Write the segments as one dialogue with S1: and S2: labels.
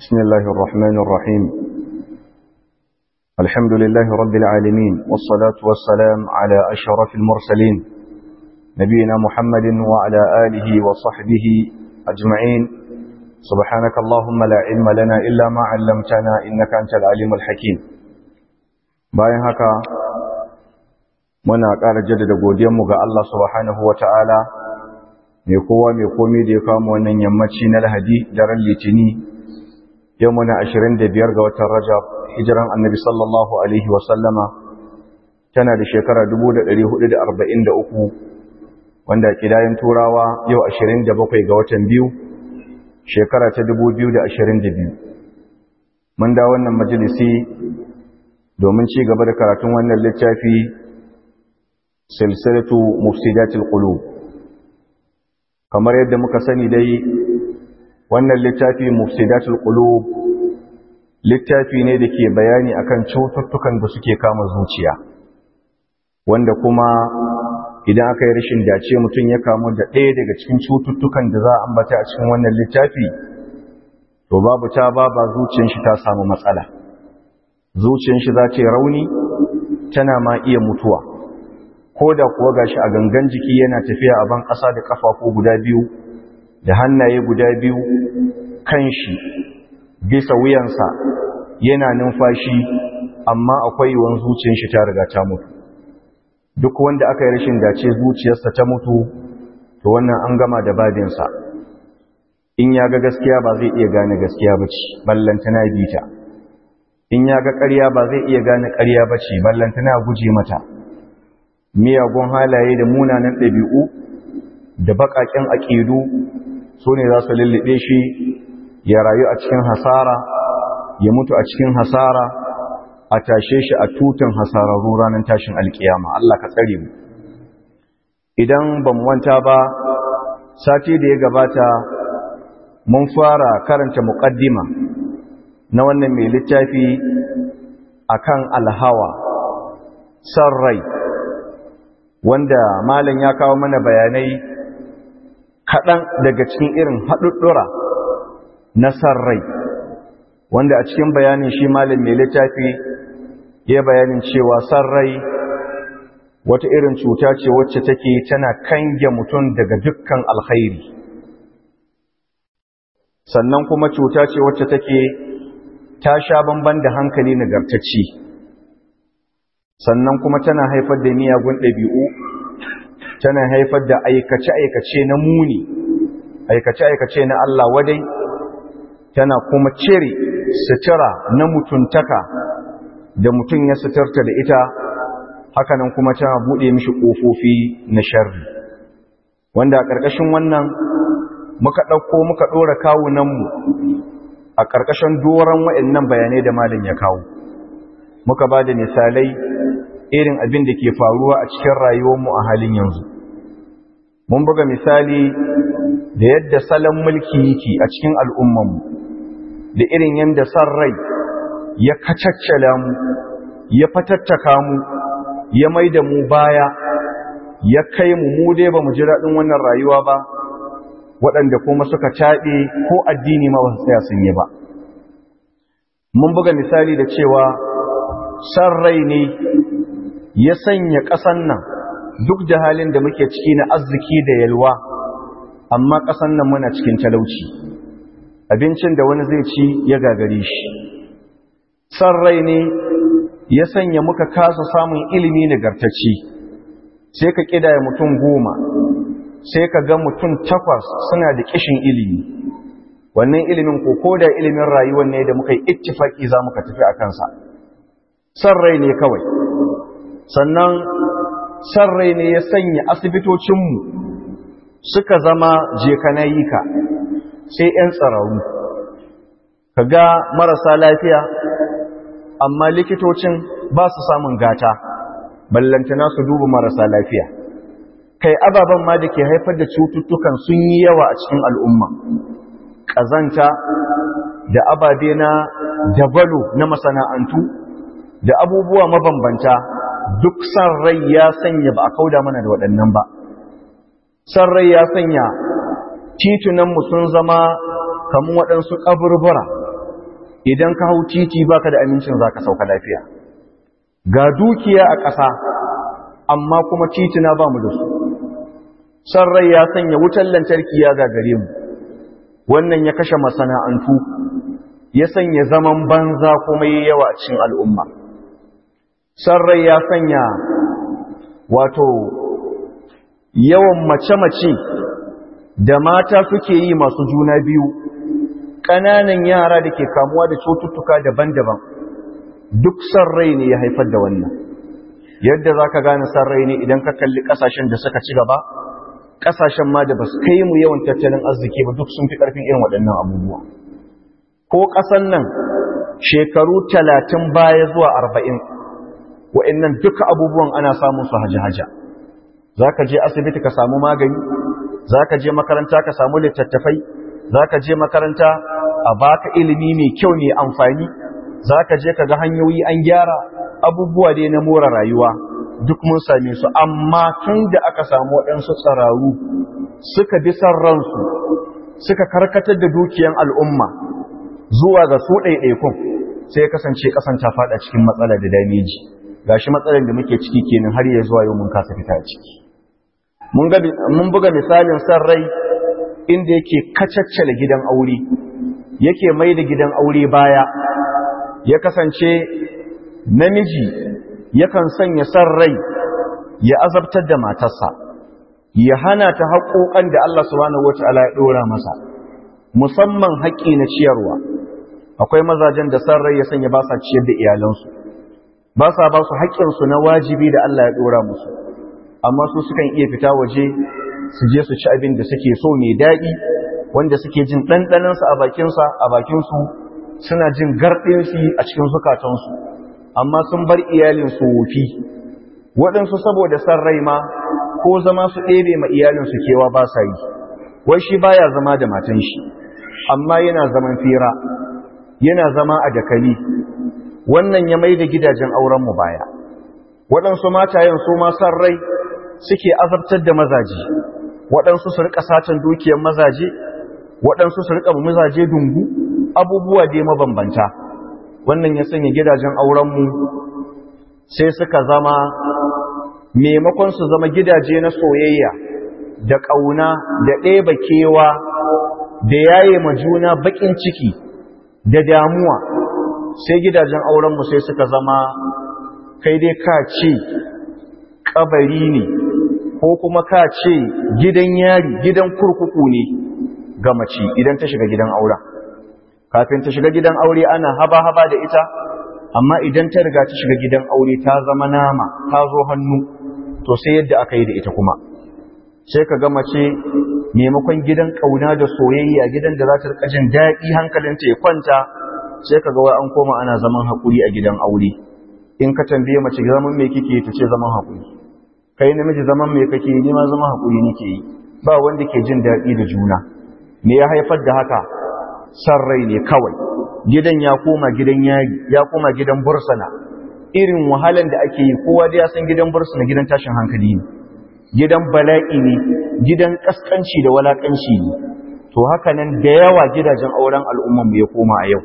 S1: بسم الله الرحمن الرحيم الحمد لله رب العالمين والصلاة والسلام على أشرف المرسلين نبينا محمد وعلى آله وصحبه أجمعين سبحانك اللهم لا علم لنا إلا ما علمتنا إنك أنت العليم الحكيم bayan haka muna ƙara jaddada godiyanmu ga Allah subhanahu wa ta'ala mai kowa mai komi da ya kama wannan yammaci na lahadi daren litini yau muna ashirin da biyar ga watan rajab hijiran annabi sallallahu alaihi wasallama tana da shekara uku, wanda kidayen turawa yau ashirin da bakwai ga watan biyu shekara ta biyu. mun da wannan majalisi domin ci gaba da karatun wannan littafi silsilatu mufsidatul qulub kamar yadda muka sani dai wannan littafi mufsidatul qulub littafi ne da ke bayani akan cututtukan da suke kama zuciya wanda kuma idan aka yi rashin dace mutum ya kamu da ɗaya daga cikin cututtukan da za a ambata a cikin wannan littafi to babu ta ba ba zuciyar shi ta samu matsala zuciyar shi za ta yi rauni tana ma iya mutuwa ko da kuwa gashi a gangan jiki yana tafiya a ban ƙasa da ƙafafu guda biyu da hannaye guda biyu kan shi bisa wuyansa yana numfashi amma akwai yiwuwar zuciyar shi ta riga ta mutu duk wanda aka yi rashin dace zuciyarsa ta mutu to wannan an gama da badinsa in ya ga gaskiya ba zai iya gane gaskiya ba ce ballantana bita in ya ga ƙarya ba zai iya gane ƙarya ba ce ballantana guje mata miyagun halaye da munanan ɗabi'u da baƙaƙen aƙidu su ne za su lullube shi ya rayu a cikin hasara ya mutu a cikin hasara a tashe shi a tutan hasararru ranar tashin alkiyama Allah ka tsare mu idan ba mu wanta ba sati da ya gabata mun fara karanta muƙaddima na wannan mai littafi akan alhawa san rai wanda malam ya kawo mana bayanai kaɗan daga cikin irin haɗuɗɗura na san rai wanda a cikin bayanin shi malam mai littafi ya bayanin cewa san rai wata irin cuta ce wacce take tana kange mutum daga dukkan alkhairi sannan kuma cuta ce wacce take ta sha bamban da hankali nagartacci sannan kuma tana haifar da miyagun ɗabi'u tana haifar da aikace-aikace na muni aikace-aikace na Allah wadai tana kuma cire sutura na mutuntaka da mutum ya suturta da ita hakanan kuma tana buɗe mishi ƙofofi na sharri wanda a ƙarƙashin wannan muka ɗauko muka ɗora kawunanmu a ƙarƙashin doron waɗannan bayanai da malin ya kawo muka ba da misalai irin abin da ke faruwa a cikin rayuwarmu a halin yanzu mun buga misali da yadda salon mulki yake a cikin al'ummanmu da irin yadda san rai ya kacaccala mu ya fatattaka mu ya mai da mu baya ya kai mu mu dai ba mu ji daɗin wannan rayuwa ba waɗanda kuma suka caɗe ko addini ma ba su tsaya sun yi ba mun buga misali da cewa san rai ne ya sanya ƙasan nan duk da halin da muke ciki na arziki da yalwa amma ƙasan nan muna cikin talauci abincin da wani zai ci ya gagare shi san rai ne ya sanya muka kasa samun ilimi nagartacci sai ka ƙidaya mutum goma sai ka ga mutum takwas suna da ƙishin ilimi wannan ilimin ko ko da ilimin rayuwar ne da muka yi ittifaki za muka tafi a kansa san rai ne kawai sannan san rai ne ya sanya asibitocinmu suka zama jekanayika sai 'yan tsararru ka ga marasa lafiya amma likitocin ba su samun gata ballantana su duba marasa lafiya kai ababen ma da ke haifar da cututtukan sun yi yawa a cikin al'umma ƙazanta da ababe na dabalo na masana'antu da abubuwa mabambanta duk san rai ya sanya ba a kauda mana da waɗannan ba san rai ya sanya titunanmu sun zama kamar waɗansu ƙaburbura idan ka hau titi baka da amincin zaka sauka lafiya ga dukiya a ƙasa amma kuma titina ba mu da su san rai ya sanya wutar lantarki ya gagare mu wannan ya kashe masana'antu ya sanya zaman banza kuma yi yawa a cikin al'umma san rai ya sanya wato yawan mace-mace da mata suke yi masu juna biyu ƙananan yara da ke kamuwa da cututtuka daban-daban duk san rai ne ya haifar da wannan yadda za ka gane san rai ne idan ka kalli ƙasashen da suka ci gaba ƙasashen ma da ba su kai mu yawan tattalin arziki ba duk sun fi ƙarfin irin waɗannan abubuwa ko ƙasan nan shekaru talatin baya zuwa arba'in wa'annan duka abubuwan ana samun su haja-haja za ka je asibiti ka samu magani za ka je makaranta ka samu littattafai za ka je makaranta a baka ilimi mai kyau ne amfani za ka je ka ga hanyoyi an gyara abubuwa dai na more rayuwa duk mun same su amma tun da aka samu waɗansu tsararu suka bi san ransu suka karkatar da dukiyan al'umma zuwa ga su ɗaiɗaikun sai kasance ƙasan ta faɗa cikin matsala da dameji gashi matsalar da muke ciki kenan har ya zuwa yau mun kasa fita ciki mun buga misalin san rai inda yake kacaccala gidan aure yake mai da gidan aure baya ya kasance namiji yakan sanya san rai ya azabtar da matarsa ya hana ta haƙoƙan da Allah subhanahu wataala ya ɗora masa musamman haƙƙi na ciyarwa akwai mazajen da san rai ya sanya ba sa ciyar da iyalansu ba sa ba su haƙƙinsu na wajibi da Allah ya ɗora musu amma su sukan iya fita waje su je su ci abin da suke so mai daɗi wanda suke jin ɗanɗanansa a bakinsa a bakinsu suna jin garɗinsu a cikin zukatansu amma sun bar iyalinsu wofi waɗansu saboda san rai ma ko zama su ɗebe ma iyalinsu kewa ba sa yi wai shi baya zama da matan shi amma yana zaman fira yana zama a dakali wannan ya mai da gidajen aurenmu baya waɗansu matayen su ma san rai suke azabtar da mazaje waɗansu su rika satan dukiyar mazaje waɗansu su rika mazaje dungu abubuwa dai mabambanta wannan ya sanya gidajen aurenmu sai suka zama maimakon su zama gidaje na soyayya da ƙauna da ɗeba kewa da yaye ma juna baƙin ciki da damuwa sai gidajen aurenmu sai suka zama kai dai ka ce ƙabari ne ko kuma ka ce gidan yari gidan kurkuku ne ga mace idan ta shiga gidan auren kafin ta shiga gidan aure ana haba-haba da ita amma idan ta riga ta shiga gidan aure ta zama nama ta zo hannu to sai yadda aka yi da ita kuma sai ka ga mace maimakon gidan kauna da soyayya gidan da za ta rika jin daɗi hankalinta ya kwanta sai ka ga wai an koma ana zaman haƙuri a gidan aure in ka tambaye mace zaman me kike ta ce zaman haƙuri kai namiji zaman me kake ni ma zaman haƙuri nake yi ba wanda ke jin daɗi da juna me ya haifar da haka san rai ne kawai gidan ya koma gidan yari ya koma gidan bursana irin wahalan da ake yi kowa da ya san gidan bursana gidan tashin hankali ne gidan bala'i ne gidan kaskanci da walakanci ne to haka nan da yawa gidajen auren al'umman mu ya koma a yau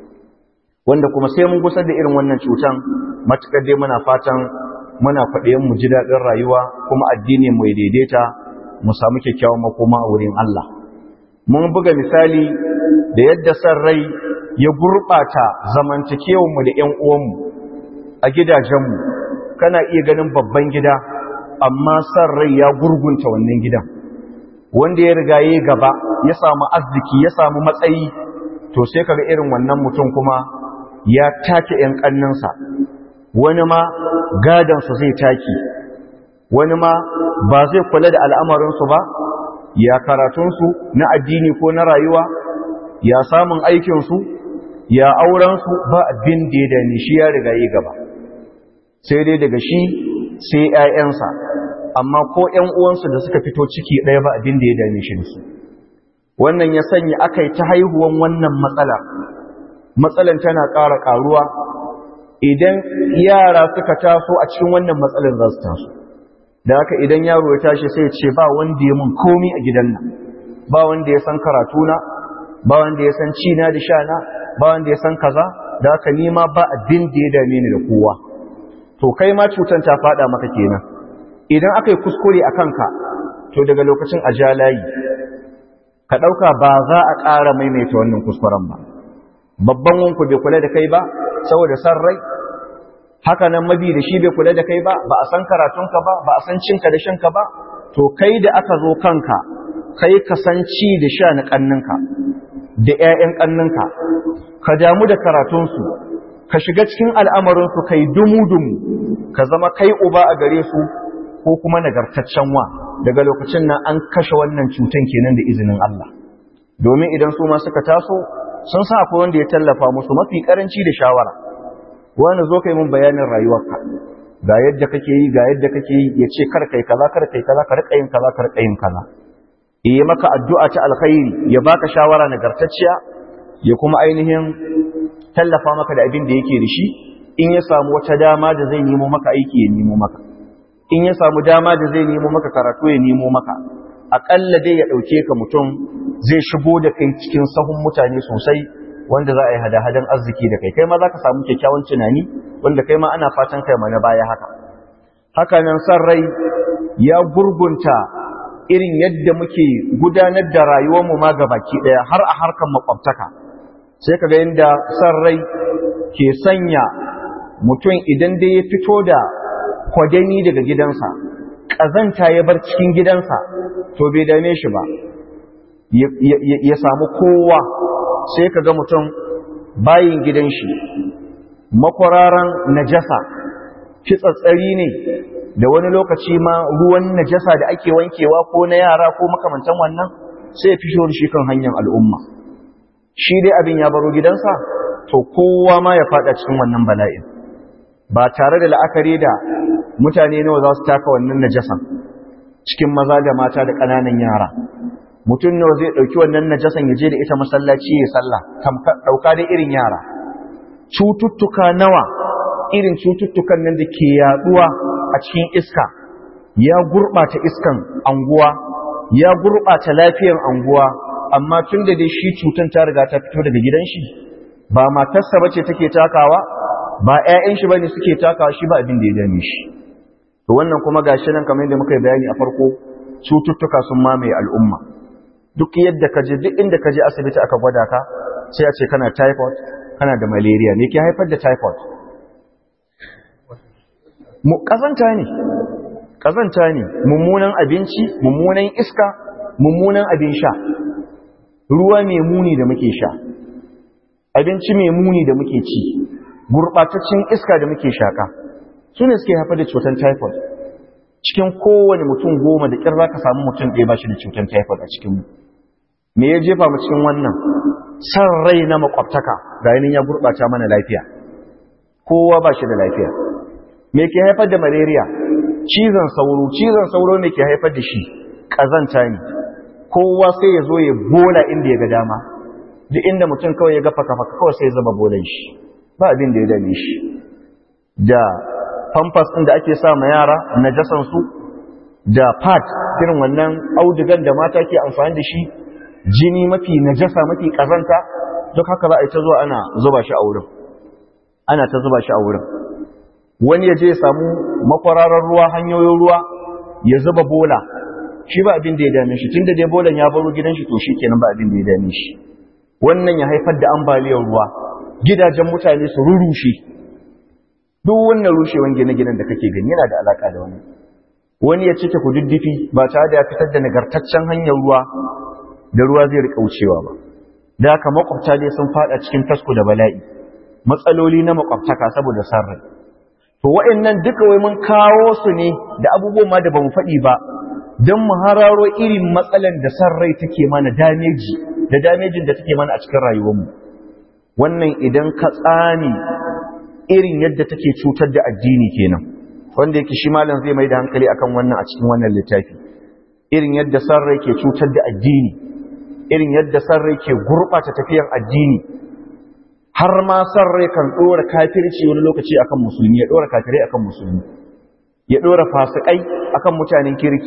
S1: wanda kuma sai mun gusar da irin wannan cutan matukar dai muna fatan muna faɗayen mu ji daɗin rayuwa kuma addini mu ya daidaita mu samu kyakkyawan makoma a wurin Allah mun buga misali da yadda san rai ya gurɓata zamantakewanmu da ‘yan uwanmu a gidajenmu kana iya ganin babban gida amma san rai ya gurgunta wannan gidan wanda ya riga ya gaba ya samu arziki ya samu matsayi to sai kaga irin wannan mutum kuma ya take ‘yan ƙannansa wani ma gadansu zai take wani ma ba zai kula da al'amarinsu ba ya karatunsu na addini ko na rayuwa ya samun aikinsu ya aurensu ba abin da ya dani shi ya riga yi gaba sai dai daga shi sai ‘ya'yansa amma ko ‘yan uwansu da suka fito ciki ɗaya ba abin da ya dame shi da su wannan ya sanya aka yi ta haihuwan wannan matsala matsalan tana ƙara ƙaruwa idan yara suka taso a cikin wannan matsalan za su taso da haka idan yaro ya tashi sai ce ba wanda ya mun komi a gidan nan ba wanda ya san karatuna ba wanda ya san cina da shana ba wanda ya san kaza da haka ni ma ba abin da ya dame ni da kowa to kai ma cutan ta fada maka kenan idan aka yi kuskure a kanka to daga lokacin a ja layi ka ɗauka ba za a ƙara maimaita wannan kuskuren ba babban wanku bai kula da kai ba saboda san rai haka nan mabi da shi bai kula da kai ba ba a san karatunka ba ba a san cinka da shanka ba to kai da aka zo kanka kai ka san ci da sha na ƙanninka da 'ya'yan ƙanninka ka damu da karatunsu ka shiga cikin al'amarinsu kai dumu-dumu ka zama kai uba a gare su ko kuma nagartaccen wa daga lokacin nan an kashe wannan cutan kenan da izinin Allah domin idan su ma suka taso sun sa akwai wanda ya tallafa musu mafi karanci da shawara wani zo kai mun bayanin rayuwarka ga yadda kake yi ga yadda kake yi ya ce kar kai kaza kar kai kaza kar yin kaza kar yin kaza yi maka addu'a ta alkhairi ya baka shawara nagartacciya ya kuma ainihin tallafa maka da abin da yake da shi in ya samu wata dama da zai nemo maka aiki ya nemo maka in ya samu dama da zai nemo maka karatu ya nemo maka aƙalla dai ya ɗauke ka mutum zai shigo da kai cikin sahun mutane sosai wanda za a yi hada-hadan arziki da kai kai ma za ka samu kyakkyawan tunani wanda kai ma ana fatan kai ma na baya haka haka nan san rai ya gurgunta irin yadda muke gudanar da rayuwarmu ma ga baki ɗaya har a harkar makwabtaka sai ka ga yadda san rai ke sanya mutum idan dai ya fito da kwadani daga gidansa ƙazanta ya bar cikin gidansa to bai dame shi ba ya samu kowa sai ka ga mutum bayin gidan shi makwararan najasa kitsatsari ne da wani lokaci ma ruwan najasa da ake wankewa ko na yara ko makamantan wannan sai ya fito shi kan hanyar al'umma shi dai abin ya baro gidansa to kowa ma ya fada cikin wannan bala'in ba tare da la'akari da mutane nawa za su taka wannan najasan cikin maza da mata da ƙananan yara mutum nawa zai ɗauki wannan najasan ya je da ita masallaci ya sallah ɗauka da irin yara cututtuka nawa irin cututtukan nan da ke yaduwa a cikin iska ya gurɓata iskan anguwa ya gurɓata lafiyar anguwa amma tun da dai shi cutan ta riga ta fito daga gidan shi ba matarsa bace take takawa ba ƴaƴan shi bane suke takawa shi ba abin da ya dame shi to wannan kuma gashi nan kamar yadda muka yi bayani a farko cututtuka sun mamaye al'umma duk yadda ka je duk inda ka je asibiti aka gwada ka sai a ce kana typhoid kana da malaria me ke haifar da typhoid mu kazanta ne kazanta ne mummunan abinci mummunan iska mummunan abin sha ruwa mai muni da muke sha abinci mai muni da muke ci gurbataccen iska da muke shaka su ne suke haifar da cutar typhoid cikin kowane mutum goma da ƙyar za ka samu mutum ɗaya ba shi da cutar typhoid a cikinmu me ya jefa mu cikin wannan san rai na makwabtaka ga yanin ya gurɓata mana lafiya kowa ba shi da lafiya me ke haifar da malaria cizon sauro cizon sauro ne ke haifar da shi ƙazanta ne kowa sai ya zo ya bola inda ya ga dama duk inda mutum kawai ya ga faka-faka kawai sai ya zama bolan shi ba abin da ya dame shi da famfas ɗin da ake sa ma yara najasansu da pad irin wannan audugan da mata ke amfani da shi jini mafi najasa mafi ƙazanta duk haka za a yi ta zuwa ana zuba shi a wurin ana ta zuba shi a wurin wani ya je ya samu makwararar ruwa hanyoyin ruwa ya zuba bola shi ba abin da ya dame shi tun da dai bolan ya baro gidan shi to shi kenan ba abin da ya dame shi wannan ya haifar da ambaliyar ruwa gidajen mutane su rurushe duk wannan rushewan gine-ginen da kake gani yana da alaka da wani wani ya cike kududdufi ba tare da ya fitar da nagartaccen hanyar ruwa da ruwa zai rika wucewa ba da haka makwabta dai sun fada cikin tasko da bala'i matsaloli na makwabtaka saboda sarrai to wa'annan duka wai mun kawo su ne da abubuwan ma da bamu faɗi ba don mu hararo irin matsalan da sarrai take mana dameji da damejin da take mana a cikin rayuwarmu wannan idan ka tsani irin yadda take cutar da addini kenan wanda yake shi malam zai mai da hankali akan wannan a cikin wannan littafi irin yadda sarrai ke cutar da addini irin yadda sarrai ke gurɓata tafiyan addini har ma sarrai kan ɗora kafirci wani lokaci akan musulmi ya ɗora kafirai akan musulmi ya ɗora fasikai akan mutanen kirki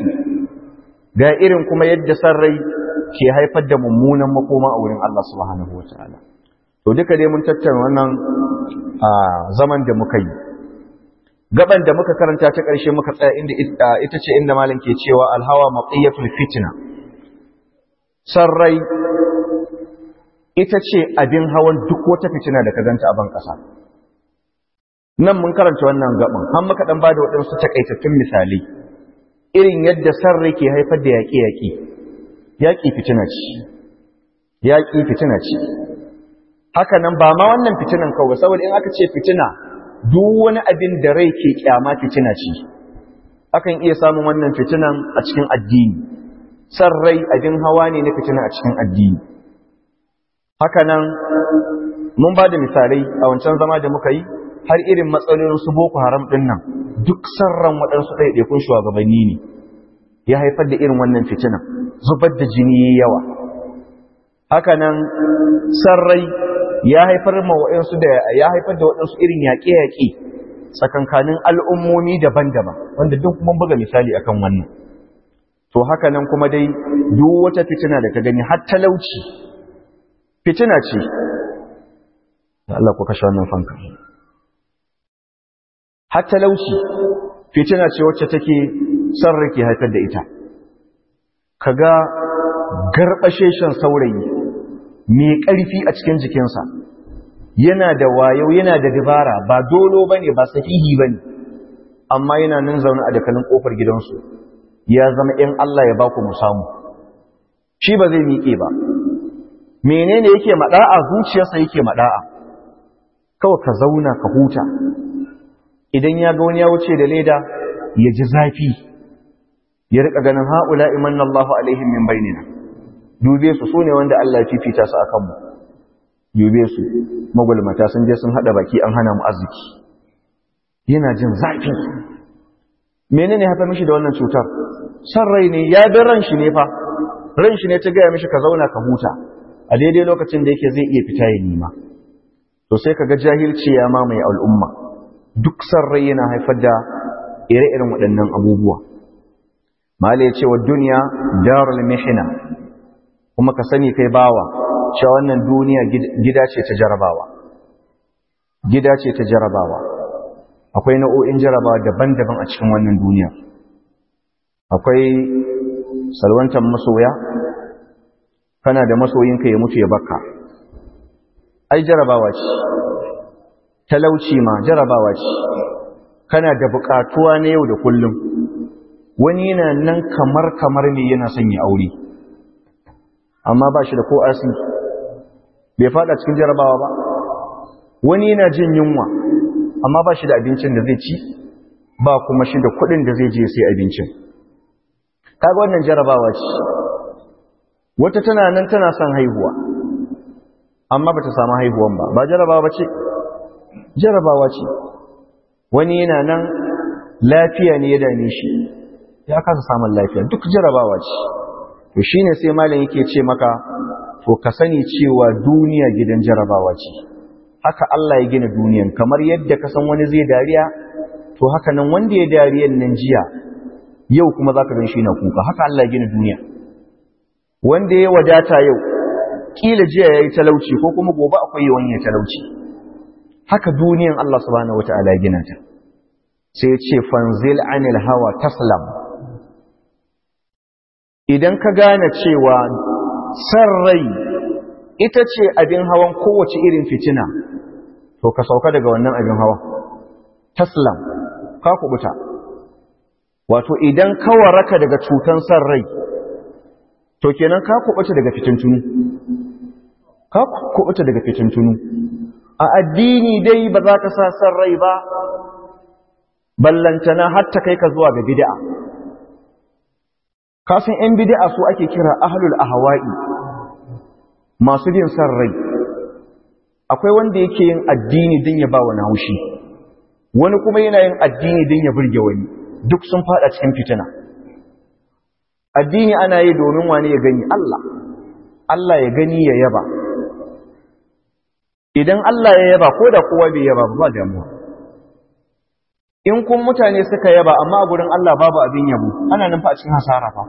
S1: ga irin kuma yadda sarrai ke haifar da mummunan makoma a wurin Allah subhanahu wataala to duka dai mun tattauna wannan a zaman da muka yi gaban da muka karanta ta ƙarshe muka tsaya inda ita ce inda malam ke cewa alhawa maqiyatul fitna sarrai ita ce abin hawan duk wata fitina da ka ganta a ban ƙasa nan mun karanta wannan gaban har muka dan bada waɗansu takaitattun misalai irin yadda sarrai ke haifar da yaƙe-yaƙe yaƙi fitina ce yaƙi fitina ce haka nan ba ma wannan fitinan kawai saboda in aka ce fitina duk wani abin da rai ke kyama fitina ce akan iya samun wannan fitinan a cikin addini san rai abin hawa ne na fitina a cikin addini haka nan mun ba da misalai a wancan zama da muka yi har irin matsalolin su boko haram din nan duk sarran waɗansu ɗaiɗaikun shugabanni ne ya haifar da irin wannan fitinan zubar da jini yawa haka nan sarrai ya haifar ma waɗansu da ya haifar da waɗansu irin yaƙe-yaƙe tsakankanin al'ummomi daban-daban wanda duk mun buga misali akan wannan to haka nan kuma dai duk wata fitina da ka gani har talauci fitina ce da Allah ku kashe wannan fanka har talauci fitina ce wacce take sarri ke haifar da ita kaga garbasheshen saurayi mai ƙarfi a cikin jikinsa yana da wayo yana da dabara ba dolo bane ba sahihi bane amma yana nan zaune a dakalin kofar gidansu ya zama in Allah ya baku mu samu shi ba zai miƙe ba menene yake mada'a zuciyarsa yake mada'a kawai ka zauna ka huta idan ya ga wani ya wuce da leda ya ji zafi ya rika ganin haula imanna Allahu alaihim min bainina dube su sune wanda Allah ya fifita su akan mu dube su magulmata sun je sun hada baki an hana mu arziki yana jin zafi menene hafa mishi da wannan cutar san rai ne ya bi ran shi ne fa ran shi ne ta gaya mishi ka zauna ka huta a daidai lokacin da yake zai iya fita ya nima to sai kaga jahilci ya mamaye al'umma duk san rai yana haifar da ire-iren waɗannan abubuwa mala ya ce wa duniya darul mihina kuma ka sani kai bawa cewa wannan duniya gida ce ta jarabawa gida ce ta jarabawa akwai nau'o'in jarabawa daban-daban a cikin wannan duniya akwai salwantar masoya kana da masoyinka ya mutu ya baka ai jarabawa ce talauci ma jarabawa ce kana da bukatuwa na yau da kullum wani yana nan kamar kamar ne yana son ya aure amma ba shi da ko asi bai fada cikin jarabawa ba wani yana jin yunwa amma ba shi da abincin da zai ci ba kuma shi da kudin da zai je sai abincin kaga wannan jarabawa ce wata tana nan tana son haihuwa amma bata samu haihuwan ba ba jarabawa ba ce jarabawa ce wani yana nan lafiya ne ya dame shi ya kasa samun lafiya duk jarabawa ce to shine sai malam yake ce maka to ka sani cewa duniya gidan jarabawa ce haka Allah ya gina duniyan kamar yadda ka san wani zai dariya to haka nan wanda ya dariyan nan jiya yau kuma zaka gan shi na kuka haka Allah ya gina duniya wanda ya wadata yau kila jiya yayi talauci ko kuma gobe akwai wani ya talauci haka duniyan Allah subhanahu wataala ya gina ta sai ya ce fanzil anil hawa taslam idan ka gane cewa san rai ita ce abin hawan kowace irin fitina to ka sauka daga wannan abin hawa taslam ka kubuta wato idan ka waraka daga cutan san rai to kenan ka kubuta daga fitintunu ka kubuta daga fitintunu a addini dai ba za ka sa san rai ba ballantana har ta kai ka zuwa ga bid'a kasan yan bid'a su ake kira ahlul ahwa'i masu bin san rai akwai wanda yake yin addini din ya ba wani haushi wani kuma yana yin addini din ya burge wani duk sun fada cikin fitina addini ana yi domin wani ya gani Allah Allah ya gani ya yaba idan Allah ya yaba ko da kowa bai yaba ba damuwa in kun mutane suka yaba amma a gurin Allah babu abin yabo ana nan fa a cikin hasara fa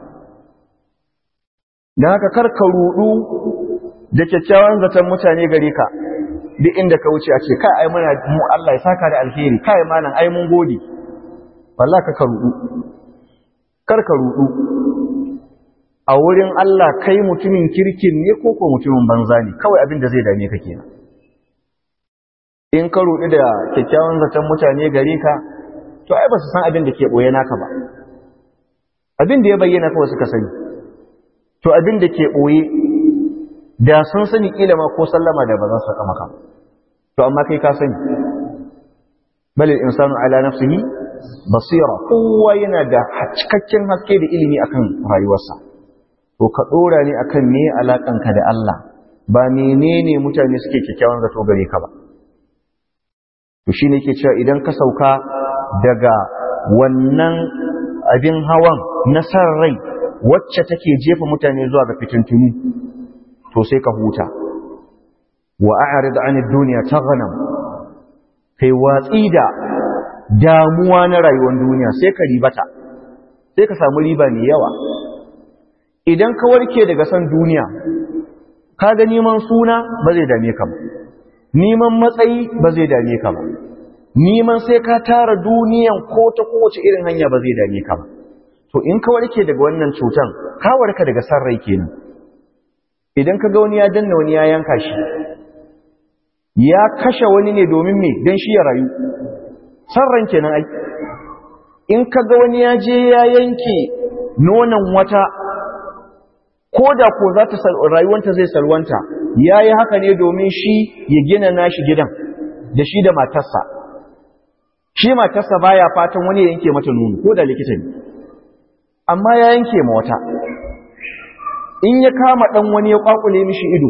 S1: dan haka kar ka rudu da kyakkyawan zaton mutane gare ka duk inda ka wuce a ce kai ai muna mu Allah ya saka da alheri kai malam ai mun gode wallahi ka rudu kar ka rudu a wurin Allah kai mutumin kirkin ne ko ko mutumin banza ne kawai abin da zai dame ka kenan in ka rudu da kyakkyawan zaton mutane gare ka to ai ba su san abin da ke boye naka ba abin da ya bayyana kawai suka sani to abin da ke boye da sun sani kila ma ko sallama da ba za su maka to amma kai ka sani bal insanu ala nafsihi basira kowa yana da cikakken haske da ilimi akan rayuwarsa to ka dora ne akan me alakanka da Allah ba menene mutane suke kikkiawan zato gare ka ba to shine yake cewa idan ka sauka daga wannan abin hawan na san rai wacce take jefa mutane zuwa ga fitintunu to sai ka huta wa a'rid 'anid dunya taghnam kai watsi da damuwa na rayuwar duniya sai ka ribata sai ka samu riba mai yawa idan ka warke daga san duniya ka ga neman suna ba zai dame ka ba neman matsayi ba zai dame ka ba neman sai ka tara duniyan ko ta kowace irin hanya ba zai dame ka ba to in ka warke daga wannan cutan ka warka daga san rai kenan idan ka ga wani ya danna wani ya yanka shi ya kashe wani ne domin me don shi ya rayu san ran kenan ai in ka ga wani ya je ya yanke nonon wata ko da ko za ta rayuwanta zai salwanta ya yi haka ne domin shi ya gina nashi gidan da shi da matarsa shi matarsa baya fatan wani ya yanke mata nono ko da likita ne amma ya yanke ma wata in ya kama dan wani ya kwakule mishi ido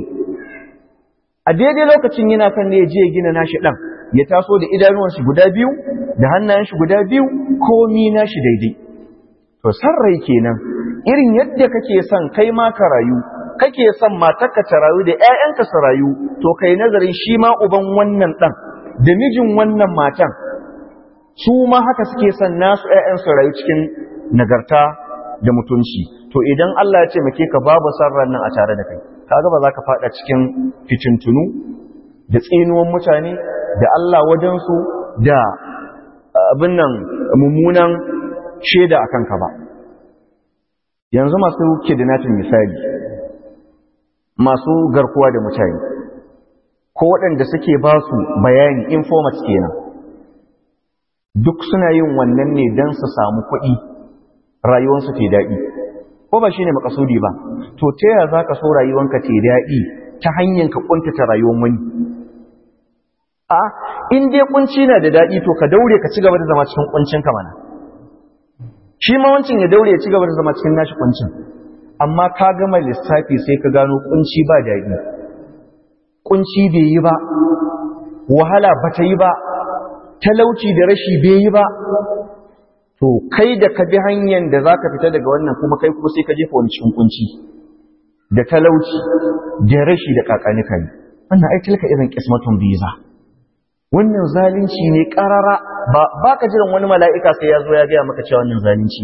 S1: a daidai lokacin yana kan ne ya je ya gina nashi dan ya taso da idanuwan shi guda biyu da hannayen shi guda biyu komi nashi daidai to san rai kenan irin yadda kake son kai ma ka rayu kake son matarka ta rayu da ƴaƴanka su rayu to kai nazarin shi ma uban wannan dan da mijin wannan matan su ma haka suke son nasu ƴaƴan su rayu cikin nagarta da mutunci to idan Allah ya ce make ka babu sarran nan a tare da kai kaga ba za ka fada cikin fitintunu da tsinuwan mutane da Allah wajensu da abin nan mummunan shaida akan ka ba yanzu masu kidnapping misali masu garkuwa da mutane ko waɗanda suke ba su bayani informat kenan duk suna yin wannan ne don su samu kuɗi rayuwarsu ke daɗi ko ba shi ne makasudi ba to ta yaya za ka so rayuwanka ce daɗi ta hanyar ka ƙuntata rayuwar wani a in dai kunci na da daɗi to ka daure ka ci gaba da zama cikin kuncin ka mana shi ma wancin ya daure ya ci gaba da zama cikin nashi kuncin amma ka gama lissafi sai ka gano kunci ba daɗi kunci bai yi ba wahala ba ta yi ba talauci da rashi bai yi ba to kai da ka bi hanyar da za ka fita daga wannan kuma kai kuma sai ka jefa wani cikin kunci da talauci da rashi da kakanika ne wannan ai tilka irin kismatun biza wannan zalunci ne karara ba ka jiran wani mala'ika sai ya zo ya gaya maka cewa wannan zalunci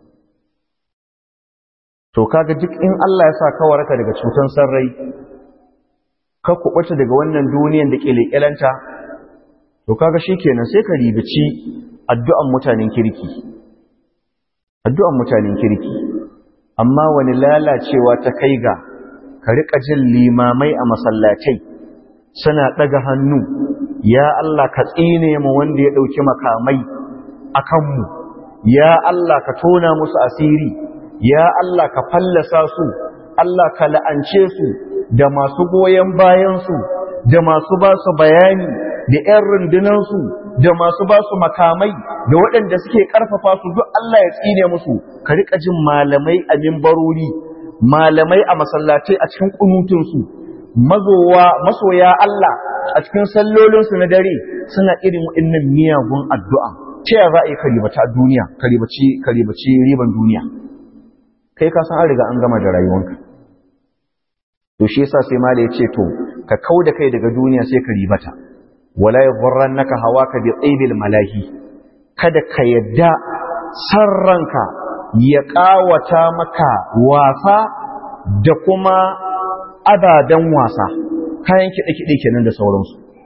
S1: to kaga duk in Allah ya sa ka waraka daga cutan sarrai ka kubuta daga wannan duniyan da ke leƙelanta to kaga shikenan sai ka ribici addu'an mutanen kirki addu'an mutanen kirki amma wani lalacewa ta kai ga ka riƙa jin limamai a masallatai suna ɗaga hannu ya Allah ka tsine mu wanda ya ɗauki makamai a kanmu ya Allah ka tona musu asiri ya Allah ka fallasa su Allah ka la'ance su da masu goyon bayansu da masu ba su bayani da 'yan rundunansu da masu ba su makamai da waɗanda suke ƙarfafa su duk Allah ya tsine musu ka riƙa jin malamai a mimbarori malamai a masallatai a cikin ƙunutunsu mazowa masoya Allah a cikin sallolinsu na dare suna irin waɗannan miyagun addu'a ta yaya za a yi karibata duniya karibaci karibaci riban duniya kai ka san an riga an gama da rayuwanka to shi yasa sai mala ya ce to ka kauda kai daga duniya sai ka ribata wala yadhurrannaka hawaka bi tsibil malahi kada ka yadda sarranka ya kawata maka wasa da kuma abadan wasa kayan kiɗe-kiɗe kenan da sauransu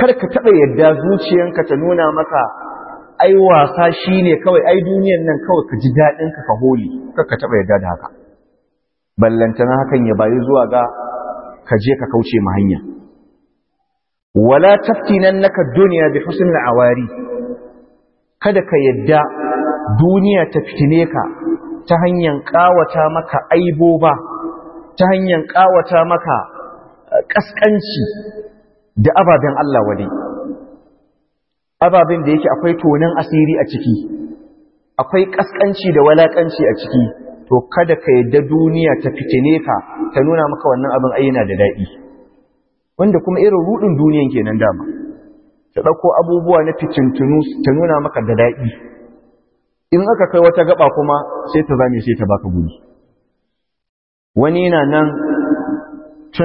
S1: kar ka taɓa yadda zuciyanka ta nuna maka ai wasa shi ne kawai ai duniyan nan kawai ka ji daɗinka ka holi kar ka taɓa yadda da haka ballantana hakan ya bayi zuwa ga ka je ka kauce ma hanya wala taftinannaka dunya bi husnil awari kada ka yadda duniya ta fitine ka ta hanyar kawata maka aiboba ta hanyar kawata maka kaskanci da ababen Allah wade ababen da yake akwai tonan asiri a ciki akwai kaskanci da walakanci a ciki to kada ka yadda duniya ta fitine ka ta nuna maka wannan abin ayyana da daɗi wanda kuma irin rudin duniyan kenan dama ta ɗauko abubuwa na fitintunu ta nuna maka da daɗi in aka kai wata gaba kuma sai ta zame sai ta baka guri wani na nan tun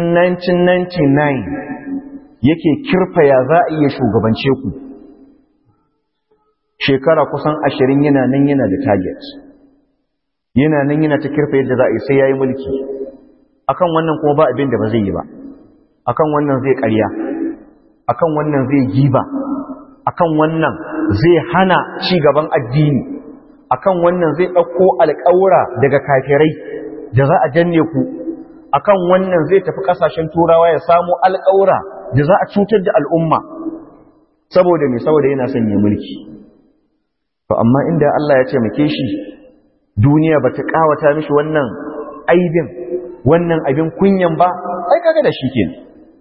S1: 1999 yake kirfaya za a iya shugabance ku shekara kusan ashirin yana nan yana da target yana nan yana ta kirfa yadda za a yi sai ya yi mulki akan wannan kuma ba abin da ba zai yi ba akan wannan zai ƙarya akan wannan zai giba akan wannan zai hana ci gaban addini akan wannan zai ɗauko alƙawura daga kafirai da za a janne ku akan wannan zai tafi ƙasashen turawa ya samu alƙawura da za a cutar da al'umma saboda mai saboda yana son ya mulki to amma inda Allah ya ce make shi duniya bata kawata mishi wannan aibin wannan abin kunyan ba ai kaga da shi kenan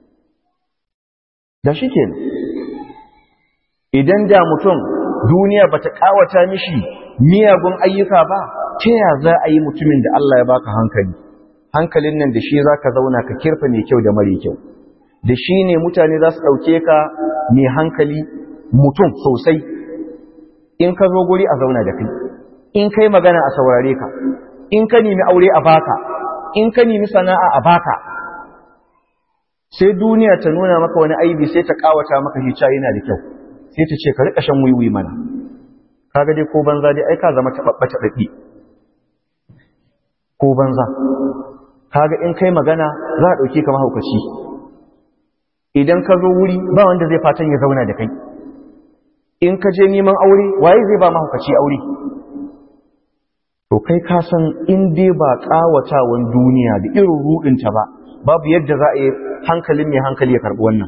S1: da shi kenan idan da mutum duniya bata kawata mishi miyagun ayyuka ba ta ya za a yi mutumin da Allah ya baka hankali hankalin nan da shi zaka zauna ka kirfa mai kyau da mare kyau da shi ne mutane za su ɗauke ka mai hankali mutum sosai in ka zo guri a zauna da kai in kai magana a saurare ka in ka nemi aure a baka in ka nemi sana'a a baka sai duniya ta nuna maka wani aibi sai ta kawata maka shi cewa yana da kyau sai ta ce ka rika shan wiwi mana kaga dai ko banza dai ai ka zama tababba tababbi ko banza kaga in kai magana za a dauke ka mahaukaci idan ka zo wuri ba wanda zai fatan ya zauna da kai in ka je neman aure waye zai ba mahaukaci aure to kai ka san in dai ba kawatawan duniya da irin rudinta ba babu yadda za a yi hankalin mai hankali ya karbi wannan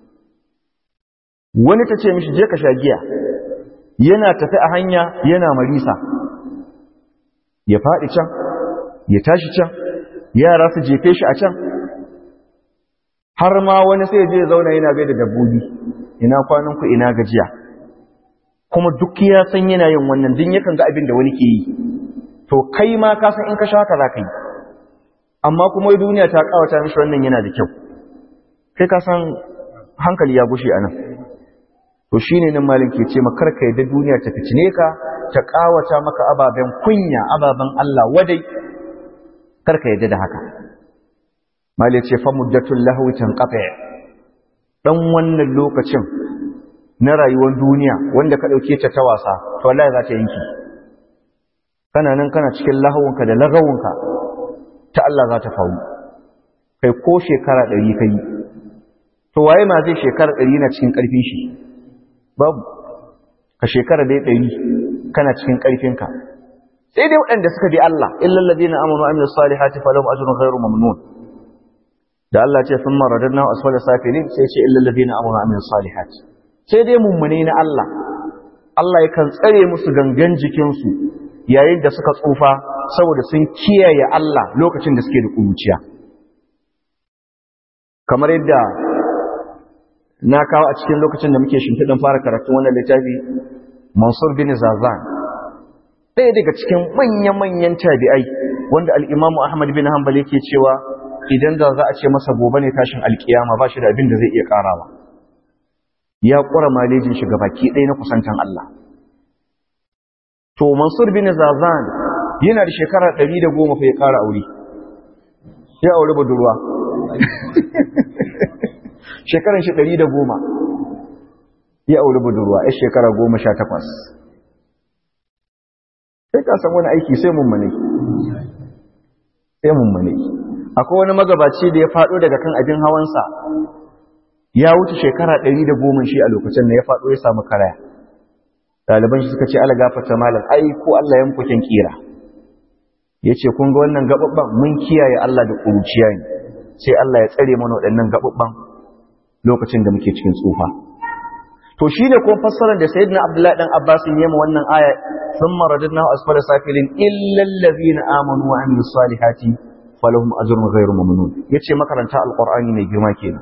S1: wani ta ce mishi je ka sha giya yana tafi a hanya yana marisa ya faɗi can ya tashi can yara su jefe shi a can har ma wani sai je zauna yana bai da dabbobi ina kwananku ina gajiya kuma duk ya san yana yin wannan din yakan ga abin da wani ke yi to kai ma ka san in ka sha haka za ka yi amma kuma duniya ta kawata mishi wannan yana da kyau kai ka san hankali ya gushe a nan to shi ne nan malin ke ce makar ka yadda duniya ta fitine ka ta kawata maka ababen kunya ababen Allah wadai kar ka yadda da haka malin ce fa muddatul lahwi tanqati dan wannan lokacin na rayuwar duniya wanda ka dauke ta ta wasa to wallahi za ta yanki kana nan kana cikin lahawunka da lagawunka ta Allah za ta faru kai ko shekara ɗari ka yi to waye ma zai shekara ɗari na cikin ƙarfin shi babu ka shekara dai ɗari kana cikin ƙarfinka sai dai waɗanda suka bi Allah illal ladina amanu wa amilus salihati falahum ajrun ghairu mamnun da Allah ce sun maradadna asfala safilin sai ce illal ladina amanu wa amilus salihati sai dai mummune na Allah Allah yakan tsare musu gangan jikinsu yayin da suka tsufa saboda sun kiyaye Allah lokacin da suke da kuruciya kamar yadda na kawo a cikin lokacin da muke shimfiɗin fara karatun wannan littafi Mansur bin Zazan ɗaya daga cikin manya-manyan tabi'ai wanda al'imamu Ahmad bin Hanbal yake cewa idan da za a ce masa gobe ne tashin alkiyama ba shi da abin da zai iya ƙarawa ya ƙura malejin shi baki ɗaya na kusantan Allah to Mansur bin Zazan yana da shekara ɗari da goma fa ya ƙara aure ya aure budurwa shekaran shi ɗari da goma ya aure budurwa ya shekara goma sha takwas sai ka san wani aiki sai mummune sai mummune akwai wani magabaci da ya faɗo daga kan abin hawansa ya wuce shekara ɗari da goma shi a lokacin da ya faɗo ya samu karaya ɗaliban shi suka ce ala gafarta malam ai ko Allah ya muku kyan kira ya ce kun ga wannan gaɓaɓɓen mun kiyaye Allah da ƙuruciya ne sai Allah ya tsare mana waɗannan gaɓaɓɓen lokacin da muke cikin tsufa to shi ne kuma fassarar da sayyidina abdullahi dan abbas ya yi wannan aya thumma radadnahu asfala safilin illa allazina amanu wa amilus salihati falahum ajrun ghairu mamnun yace makaranta alqur'ani mai girma kenan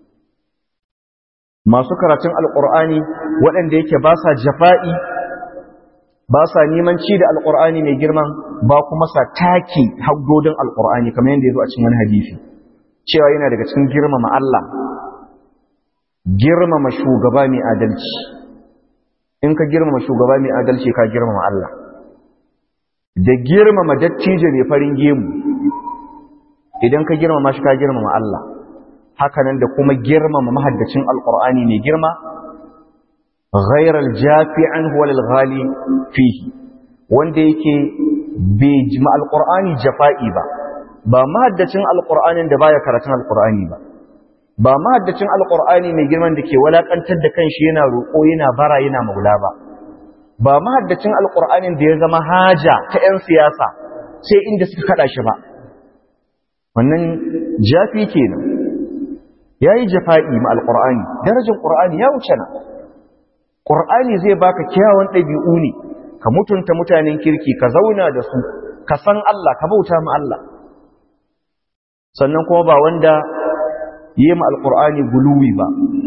S1: masu karatun alqur'ani waɗanda yake ba sa jafa'i ba sa neman ci da alqur'ani mai girman ba kuma sa taki haddodin alqur'ani kamar yadda yazo a cikin wani hadisi cewa yana daga cikin girmama Allah girmama shugaba mai adalci in ka girmama shugaba mai adalci ka girmama Allah da girmama dattijo mai farin gemu idan ka girmama shi ka girmama Allah hakanan da kuma girmama mahaddacin alqur'ani mai girma ghayr aljafi'an huwa lilghali fihi wanda yake bai jima alqur'ani jafa'i ba ba mahaddacin alqur'anin da baya karatun alqur'ani ba ba mahaddacin alqur'ani mai girman da ke walakantar da kanshi yana roƙo yana bara yana maula ba ba mahaddacin alqur'anin da ya zama haja ta 'yan siyasa sai inda suka kada shi ba wannan jafi kenan yayi jafa'i ma alqur'ani darajar qur'ani ya wuce na qur'ani zai baka kyawun dabi'u ne ka mutunta mutanen kirki ka zauna da su ka san Allah ka bauta ma Allah sannan kuma ba wanda yi ma alqur'ani guluwi ba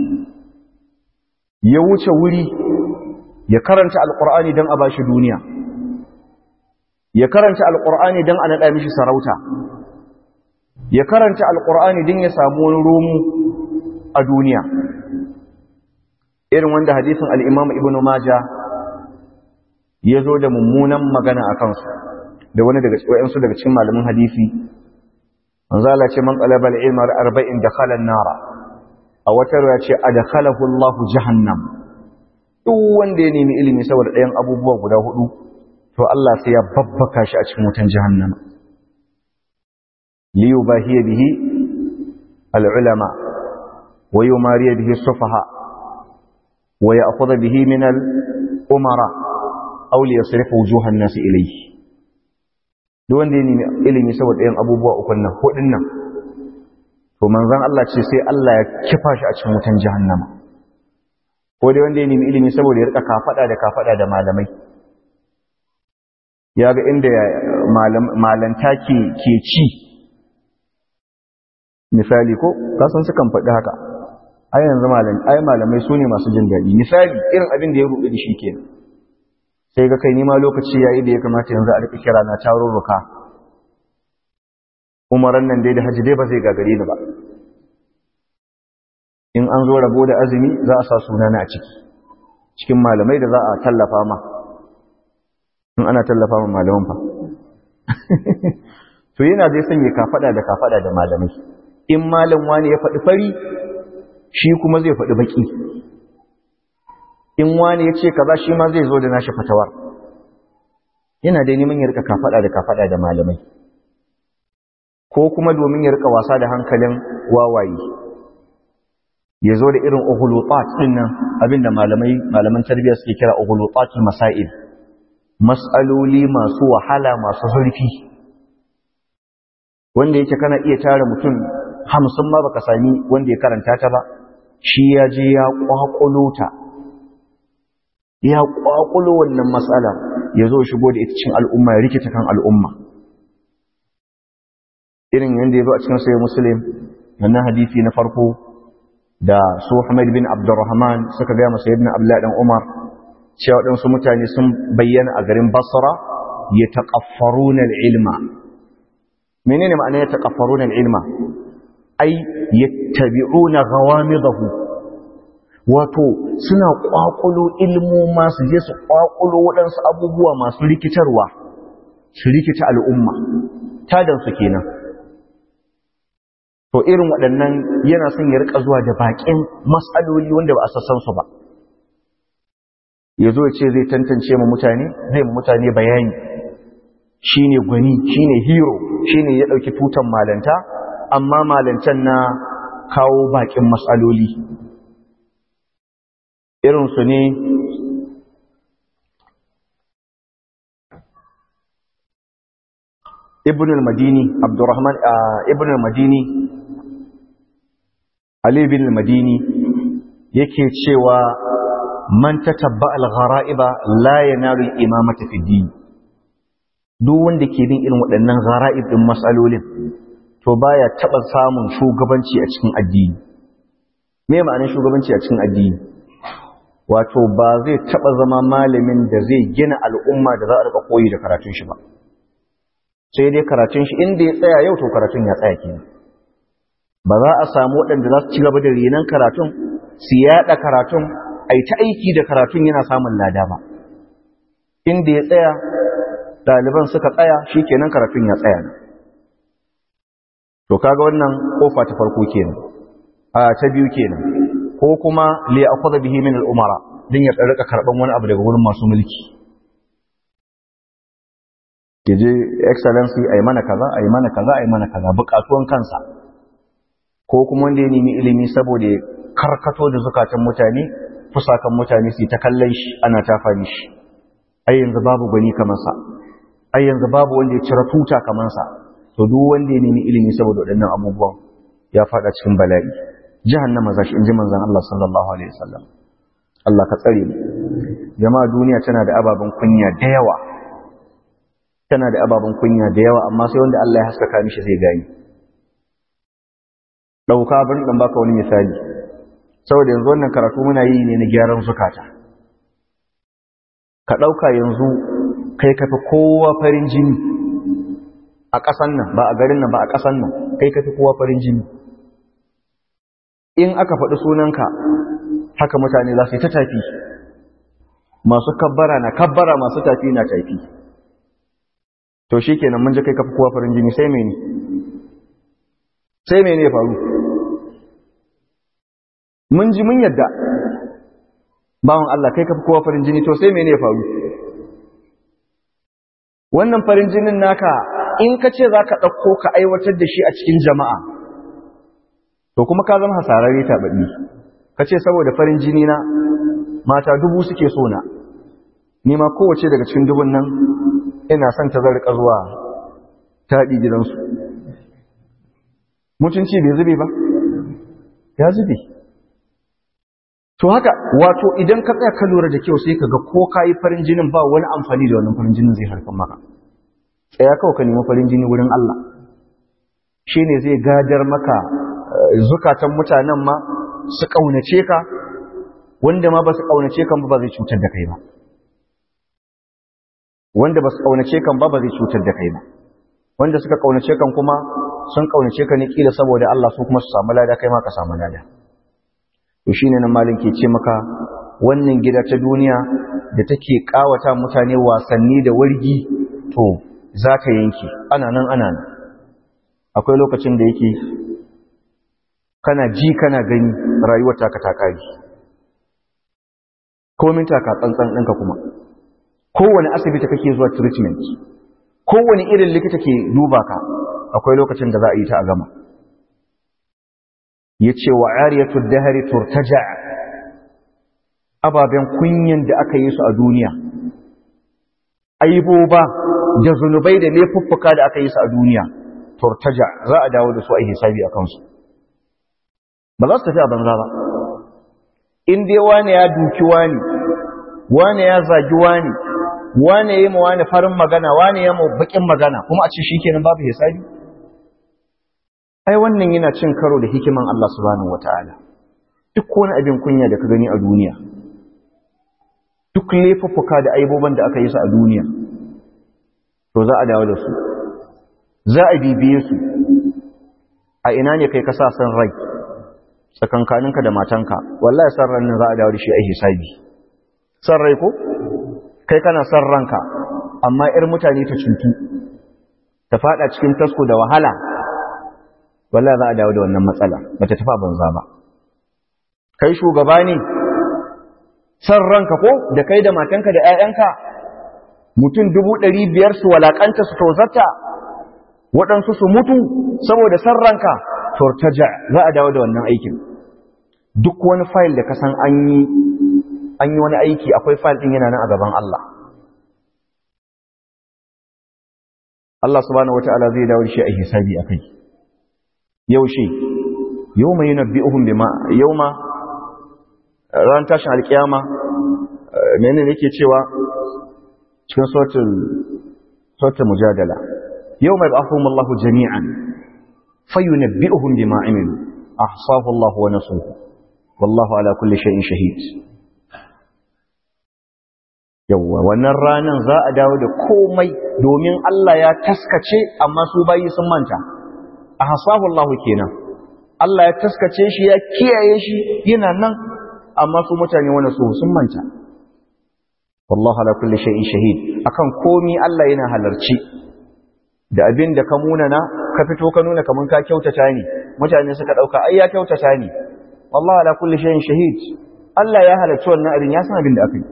S1: ya wuce wuri ya karanta alqur'ani dan a bashi duniya ya karanta alqur'ani dan a nada mishi sarauta ya karanta alkur'ani din ya samu wani romu a duniya irin wanda hadisin al'imam ibn maja ya zo da mummunan magana a kansu da wani daga wayansu daga cikin malamin hadisi manzo Allah ce man talaba al-ilma arba'in dakhala an-nara a wata ruwa ce adkhalahu Allahu jahannam duk wanda ya nemi ilimi saboda ɗayan abubuwa guda hudu to Allah sai ya babbaka shi a cikin wutan jahannama ليباهي به العلماء ويماري به السفهاء ويأخذ به من الأمراء أو ليصرف وجوه الناس إليه duk wanda ya nemi ilimi saboda ɗayan abubuwa ukun nan hudun nan to manzon Allah ce sai Allah ya kifa shi a cikin wutan jahannama ko dai wanda ya nemi ilimi saboda ya rika kafada da kafada da malamai ya ga inda malanta ke ke ci misali ko kasan sukan faɗi haka ai yanzu malamai ai malamai su ne masu jin daɗi misali irin abin da ya rubuta da shi kenan sai ga kai nima lokaci yayi da ya kamata yanzu a rika kira na tarurruka umaran nan dai da haji dai ba zai gagare ni ba in an zo rabo da azumi za a sa sunana a ciki cikin malamai da za a tallafa ma in ana tallafa ma malaman fa to yana zai sanya kafada da kafada da malamai in malam wani ya faɗi fari shi kuma zai faɗi baƙi in wani ya ce kaza shi ma zai zo da nashi fatawar yana da neman ya rika kafaɗa da kafaɗa da malamai ko kuma domin ya rika wasa da hankalin wawaye ya zo da irin uhulutat ɗin nan abinda malamai malaman tarbiyya suke kira uhulutatul masail mas'aloli masu wahala masu zurfi wanda yake kana iya tara mutum hamsin ma baka sami wanda ya karanta ta ba shi ya je ya kwakulo ta ya kwakulo wannan matsala ya zo shigo da ita cikin al'umma ya rikita kan al'umma irin yadda ya zo a cikin sayi musulun wannan hadisi na farko da su Hamad bin Abdurrahman suka gaya masa ibn Abdullah dan Umar cewa waɗansu mutane sun bayyana a garin Basra ya taqaffaruna al-ilma menene ma'ana ya taqaffaruna al-ilma ai yattabi'una ghawamidahu wato suna kwakulo ilmu masu je su kwakulo waɗansu abubuwa masu rikitarwa su rikita al'umma tadan su kenan to irin waɗannan yana son ya rika zuwa da baƙin matsaloli wanda ba a sassan su ba ya zo ya ce zai tantance ma mutane zai ma mutane bayani shine gwani shine hero shine ya ɗauki tutan malanta amma malancan na kawo bakin matsaloli irinsu ne ibn al-madini abdurrahman ibn al-madini ali bin al-madini yake cewa man tatabba al-ghara'iba la yanalu al-imamata fi din duk wanda ke bin irin waɗannan ghara'ib din masalolin to baya taba samun shugabanci a cikin addini me ma'anar shugabanci a cikin addini wato ba zai taba zama malamin da zai gina al'umma da za a rika koyi da karatun shi ba sai dai karatun shi inda ya tsaya yau to karatun ya tsaya kenan ba za a samu waɗanda za su ci gaba da renon karatun su yaɗa karatun a yi ta aiki da karatun yana samun lada ba inda ya tsaya ɗaliban suka tsaya shi kenan karatun ya tsaya to kaga wannan kofa ta farko kenan a ta biyu kenan ko kuma li akhudha bihi min al-umara din ya rika karban wani abu daga wurin masu mulki yaje excellency ayi mana kaza ayi mana kaza ayi mana kaza bukatuwan kansa ko kuma wanda ya nemi ilimi saboda karkato da zukatan mutane fusakan mutane su ta kallon shi ana tafa shi ai yanzu babu gani kamar sa ai yanzu babu wanda ya cira tuta kamar sa to duk wanda ya nemi ilimi saboda waɗannan abubuwan ya fada cikin bala'i jahannama zashi inji manzon Allah sallallahu alaihi wasallam Allah ka tsare mu jama'a duniya tana da ababen kunya da yawa tana da ababen kunya da yawa amma sai wanda Allah ya haskaka mishi zai gani dauka bari dan baka wani misali saboda yanzu wannan karatu muna yi ne na gyaran zukata ka dauka yanzu kai kafi kowa farin jini a ƙasan nan ba a garin nan ba a ƙasan nan kai kafi kowa farin jini in aka faɗi sunanka haka mutane za su yi ta tafi masu kabbara na kabbara masu tafi na tafi to shi kenan mun ji kai kafi kowa farin jini sai mene sai mene ya faru mun ji mun yadda bawan Allah kai kafi kowa farin jini to sai mene ya faru wannan farin jinin naka in ka ce za ka ɗauko ka aiwatar da shi a cikin jama'a to kuma ka zama hasararre taɓaɓɓi ka ce saboda farin jini na mata dubu suke so na nima kowace daga cikin dubun nan ina son ta zarka zuwa taɗi gidansu mutunci bai zube ba ya zube to haka wato idan ka tsaya ka lura da kyau sai ka ga ko ka yi farin jinin ba wani amfani da wannan farin jinin zai harkar maka tsaya kawai ka nemi farin jini wurin Allah shi ne zai gadar maka zukatan mutanen ma su ƙaunace ka wanda ma ba su ƙaunace kan ba zai cutar da kai ba wanda ba su ƙaunace kan ba ba zai cutar da kai ba wanda suka ƙaunace kan kuma sun ƙaunace ka ne kila saboda Allah su kuma su samu lada kai ma ka samu lada to shine nan malin ke ce maka wannan gida ta duniya da take ƙawata mutane wasanni da wargi to za ta yanke ana nan ana nan akwai lokacin da yake kana ji kana gani rayuwar taka ta kare komin taka tsantsan ɗinka kuma kowane asibiti kake zuwa treatment kowane irin likita ke duba ka akwai lokacin da za a yi ta a gama ya ce wa ariyatu dahari turtaja ababen kunyan da aka yi su a duniya aiboba da zunubai da laifuffuka da aka yi su a duniya turtaja za a dawo da su a hisabi a kansu ba za su tafi a banza ba in dai wane ya duki wani wane ya zagi wani wane ya yi ma wani farin magana wane ya ma bakin magana kuma a ce shi kenan babu hisabi ai wannan yana cin karo da hikiman Allah subhanahu wataala duk wani abin kunya da ka gani a duniya duk laifuffuka da aiboban da aka yi su a duniya to za a dawo da su za a bibiye su a ina ne kai ka sa san rai tsakankaninka da matanka wallahi san ran nan za a dawo da shi a hisabi san rai ko kai kana san ranka amma ir mutane ta cutu ta fada cikin tasko da wahala wallahi za a dawo da wannan matsala bata tafa banza ba kai shugaba ne san ranka ko da kai da matanka da 'ya'yanka mutum dubu ɗari biyar su walakanta su tozarta waɗansu su mutu saboda san ranka turtaja za a dawo da wannan aikin duk wani fayil da ka san an yi an yi wani aiki akwai fayil din yana nan a gaban Allah Allah subhanahu wata'ala zai dawo shi a hisabi akai yaushe yawma yunabbi'uhum bima yawma ran tashin alkiyama menene yake cewa cikin suratul suratul mujadala yawma yab'athuhum Allahu jami'an fayunabbi'uhum bima 'amilu ahsahu Allahu wa nasuhu wallahu ala kulli shay'in shahid yawwa wannan ranan za a dawo da komai domin Allah ya taskace amma su bayi sun manta ahsahu Allahu kenan Allah ya taskace shi ya kiyaye shi yana nan amma su mutane wani su sun manta wallahu ala kulli shay'in shahid akan komi Allah yana halarci da abin da ka munana ka fito ka nuna kaman ka kyautata ne mutane suka dauka ai ya kyautata ne wallahu ala kulli shay'in shahid Allah ya halarci wannan abin ya san abin da aka yi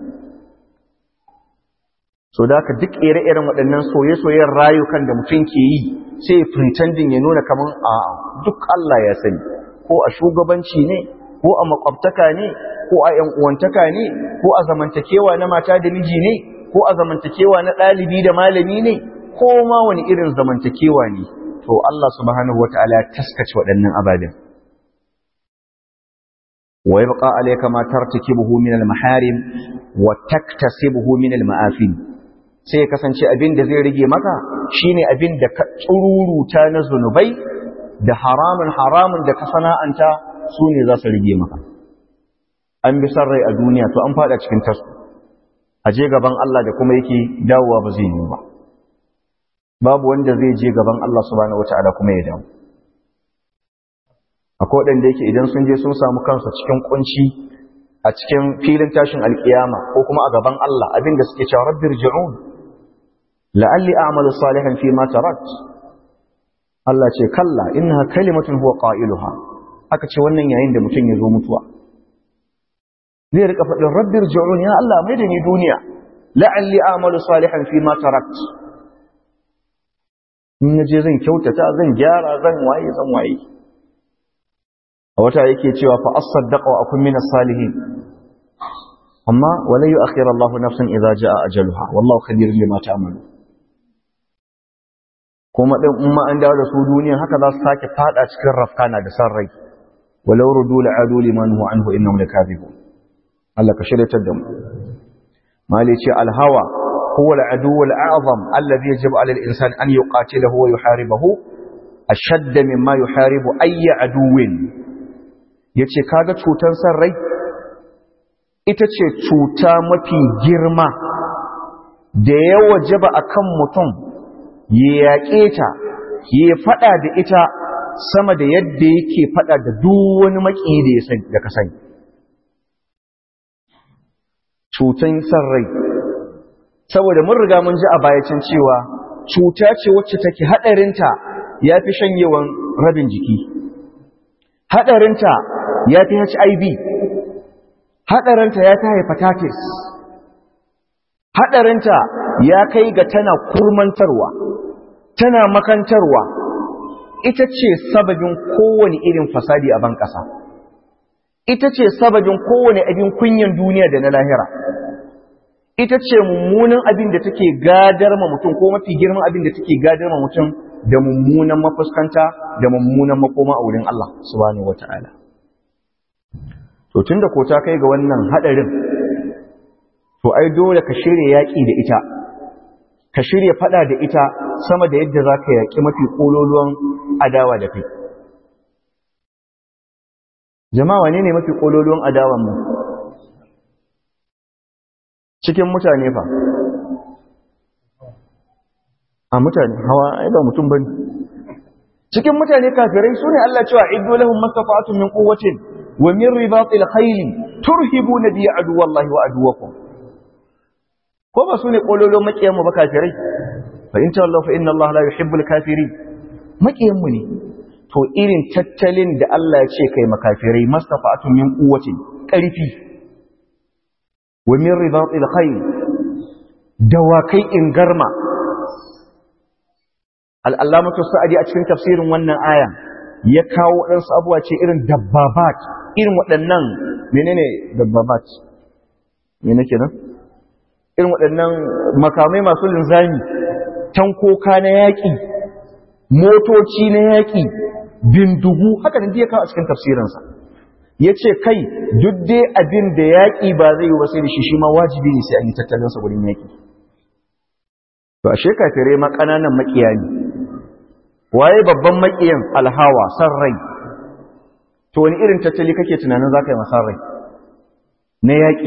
S1: so da ka duk ire-iren waɗannan soye-soyen rayukan da mutum ke yi sai pretending ya nuna kaman a duk Allah ya sani ko a shugabanci ne ko a makwabtaka ne ko a ‘yan uwantaka ne ko a zamantakewa na mata da miji ne ko a zamantakewa na ɗalibi da malami ne ko ma wani irin zamantakewa ne to Allah subhanahu wa ta'ala taskace waɗannan ababen wa yabqa alayka ma tartakibuhu min al-maharim wa taktasibuhu min al-ma'afin sai ya kasance abin da zai rage maka shine abin da ka tsururuta na zunubai da haramun haramun da ka sana'anta su ne za su rage maka an bi san rai a duniya to an fada cikin tasu a je gaban Allah da kuma yake dawowa ba zai yi ba babu wanda zai je gaban Allah subhanahu wataala kuma ya dawo akwai waɗanda yake idan sun je sun samu kansu cikin kunci a cikin filin tashin alkiyama ko kuma a gaban Allah abin da suke cewa rabbir ji'un la'alli a'malu salihan fi ma tarat Allah ce kalla innaha kalimatun huwa qailuha aka ce wannan yayin da mutum ya zo mutuwa zai rika faɗin rabbir ji'un ya Allah mai da ni duniya la'alli a'malu salihan fi ma tarakt in naje zan kyautata zan gyara zan waye zan waye a wata yake cewa fa as-saddaqa wa akun min as-salihin amma wala yu'akhir Allah nafsan idza jaa ajaluha wallahu khabirun bima ta'malu kuma din umma an dawo da su duniya haka za su sake fada cikin rafkana da san rai walau rudu la'adu liman hu anhu innahum lakadibun Allah ka shiryatar da mu mali ce alhawa huwa al'adu al'azam alladhi yajibu 'ala al-insan an yuqatilahu wa yuharibahu ashadda mimma yuharibu ayy aduwin yace kaga cutar san rai ita ce cuta mafi girma da ya wajaba akan mutum ya yaƙe ta ya faɗa da ita sama da yadda yake faɗa da duk wani maƙi da ka sani cutan san rai saboda mun riga mun ji a bayacin cewa cuta ce wacce take haɗarinta ya fi shanyewan rabin jiki haɗarinta ya fi hiv haɗarinta ya fi hepatitis haɗarinta ya kai ga tana kurmantarwa tana makantarwa ita ce sababin kowane irin fasadi a ban ƙasa ita ce sababin kowane abin kunyan duniya da na lahira ita ce mummunan abin da take gadar ma mutum ko mafi girman abin da take gadar ma mutum da mummunan mafuskanta da mummunan makoma a wurin Allah subhanahu wata'ala to tunda ko ta kai ga wannan hadarin to ai dole ka shirya yaki da ita ka shirya fada da ita sama da yadda zaka yaki mafi kololuwan adawa da kai jama'a wane ne mafi kololuwan adawan mu cikin mutane fa a mutane hawa ai ba mutum bane cikin mutane kafirai sune Allah cewa iddu lahum mastata'tum min quwwatin wa min ribatil khayl turhibuna bi aduwallahi wa aduwakum ko ba sune kololo makiyan mu ba kafirai fa in tawallahu fa inna Allah la yuhibbul kafirin makiyan mu ne to irin tattalin da Allah ya ce kai makafirai mastata'tum min quwwatin karfi wa min ribatil khayl dawakai in garma al'allamatu sa'adi a cikin tafsirin wannan aya ya kawo waɗansu abuwa ce irin dabbabat irin waɗannan menene dabbabat me nake nan irin waɗannan makamai masu linzami tankoka na yaƙi motoci na yaƙi bindigu haka da ya kawo a cikin tafsirinsa ya ce kai duk dai abin da yaƙi ba zai yi ba sai da shi shi ma wajibi ne sai an yi tattalinsa wurin yaƙi to ashe kafirai ma ƙananan maƙiya ne waye babban maƙiyan alhawa san rai to wani irin tattali kake tunanin za ka yi masan rai na yaƙi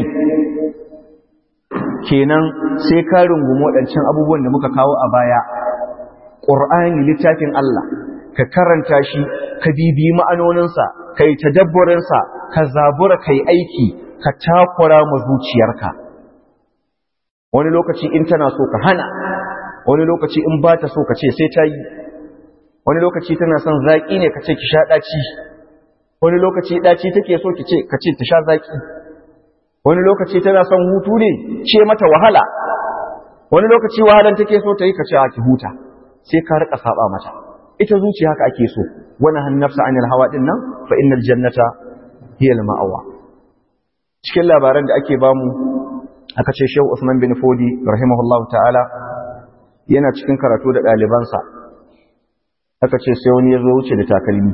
S1: kenan sai ka rungumi waɗancan abubuwan da muka kawo a baya ƙur'ani littafin Allah ka karanta shi ka bibiyi ma'anoninsa ka yi tadabburinsa ka zabura ka yi aiki ka takura ma zuciyarka wani lokaci in tana so ka hana wani lokaci in ba ta so ka ce sai ta yi wani lokaci tana son zaƙi ne ka ce ki sha ɗaci wani lokaci ɗaci take so ki ce ka ce ta sha zaƙi wani lokaci tana son hutu ne ce mata wahala wani lokaci wahalan take so ta yi ka ce ki huta sai ka rika saba mata ita zuciya haka ake so wani hannafsa anil hawa din nan fa innal jannata hiya al ma'awa cikin labaran da ake bamu aka ce Shehu Usman bin Fodi rahimahullahu ta'ala yana cikin karatu da ɗalibansa aka ce sai wani ya zo wuce da takalmi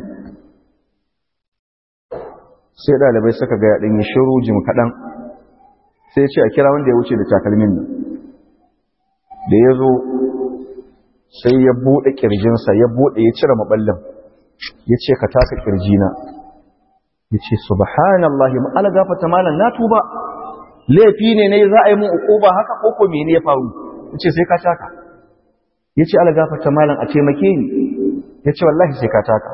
S1: sai ɗalibai suka ga yaɗin ya shiru jim kaɗan sai ce a kira wanda ya wuce da takalmin nan da ya zo sai ya buɗe ƙirjinsa ya buɗe ya cire maɓallin ya ce ka taka ƙirjina ya ce subhanallahi ma'ala gafata malam na tuba laifi ne ne za a yi mun uquba haka ko ko mene ya faru ya ce sai ka taka ya ce ala gafata malam a taimake ni ya ce wallahi sai ka taka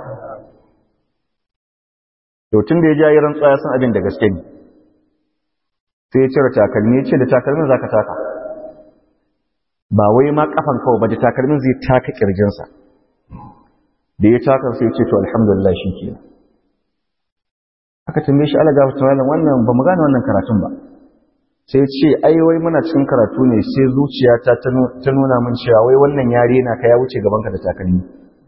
S1: to tun da ya jayi rantsuwa ya san abin da gaske ne sai ya cire takalmi ya ce da takalmin za ka taka ba wai ma kafan kawai ba da takalmin zai taka kirjinsa da ya taka sai ya ce to alhamdulillah shi ke aka tambaye shi ala gafata malam wannan ba mu gane wannan karatun ba sai ce ai wai muna cikin karatu ne sai zuciyata ta nuna min cewa wai wannan yare na ka ya wuce gabanka da takalmi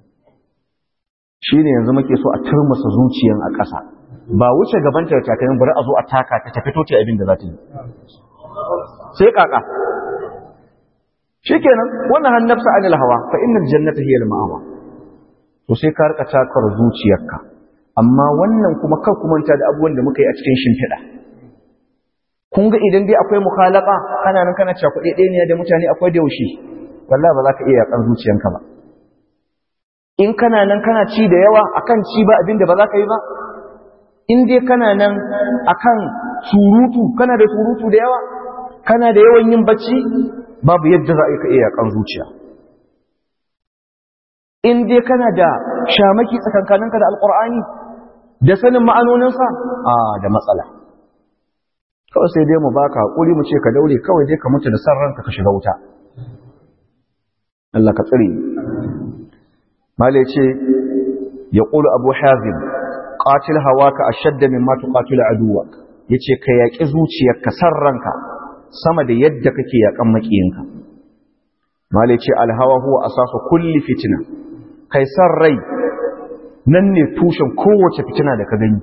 S1: shine yanzu muke so a turmusa zuciyan a ƙasa ba wuce gabanta da takalmi bari a zo a taka ta tafi toce abin da za ta yi sai kaka shikenan wannan hannafsa anil hawa fa innal jannata hiya al-ma'awa to sai ka rika takar zuciyarka amma wannan kuma kar ku manta da abubuwan da muka yi a cikin shimfiɗa kun ga idan dai akwai mukhalaka kana nan kana cakuɗe ɗaya ne da mutane akwai da yaushe wallahi ba za ka iya yakan zuciyanka ba in kana nan kana ci da yawa akan ci ba abin da ba za ka yi ba in dai kana nan akan surutu kana da surutu da yawa kana da yawan yin bacci babu yadda za a iya yakan zuciya in dai kana da shamaki tsakankaninka da alkur'ani da sanin ma'anoninsa a da matsala kawai sai dai mu baka hakuri mu ce ka daure kawai dai ka mutu da san ranka ka shiga wuta Allah ka tsare malai ce ya qulu abu hazim qatil hawaka ashadda mimma tuqatilu aduwak yace ka yaki zuciyarka san ranka sama da yadda kake yakan makiyinka malai ce alhawa huwa asasu kulli fitna kai san rai nan ne tushen kowace fitina da ka gani